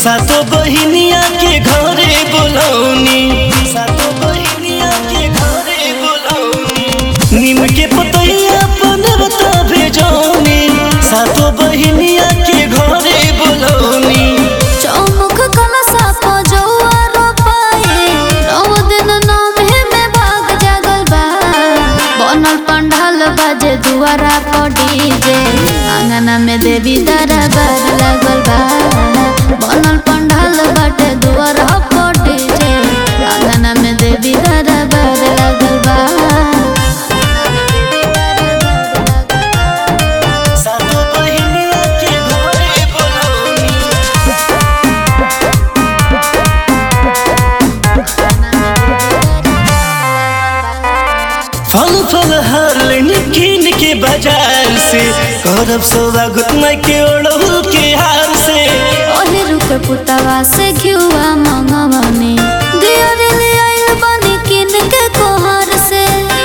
सातो बहिनिया के घरे बोलौनी सातो बहिनिया के घरे बोलौनी नीम के पतैया पनरता भेजौनी सातो बहिनिया के घरे बोलौनी चौमुख कलशा पजौआ रोपाए नौ दिन नौमे में भाग जागल बा बनल पंडाल बाजे दुआरा पर डीजे आंगना में देवी दरबार लागल बा बनल पंडाल बाटे दुआरा पर डीजे आंगना में देवी दरबार लागल बा सातो बहिनिया के घरे बोलौनी फल फल हर लेनी कीन के बाजार से करब स्वागत मैं के ओढ़ू के हार से ओहे रुक पुतवा से घिउआ मंगवनी दियर ले आइल बनी किन के कोहर से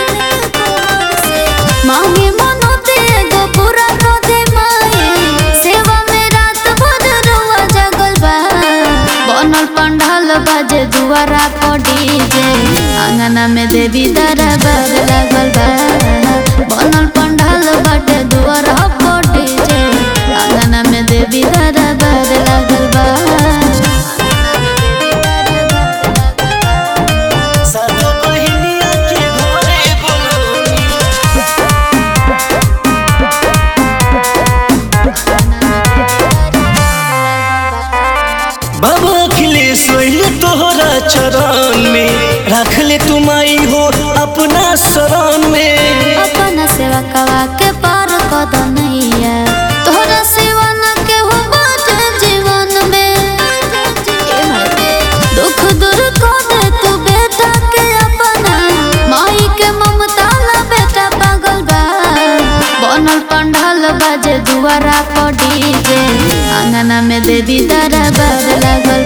मांगे मनोते एगो पूरा को दे माए सेवा में रात भर रुआ जगल बा बनल पंडाल बाजे दुआरा पर डीजे आंगना में देवी दरबार लागल बा बनल पंडाल बाटे दुआरा पर डीजे आंगना में देवी दरबार लागल बा सातो बहिनिया के घरे बोलौनी बाबा अखिलेश सोइले तोहरा चरण में रख ले तुम आई हो अपना शरण में अपना सेवा कवा के पार कद नैया तोहरा सेवा न के हो बाटे जीवन में दुख दूर को दे तू बेटा के अपना माई के ममता ला बेटा पागल बा बनल पंडाल बाजे दुआरा पर डीजे आंगना में देवी दरबार लागल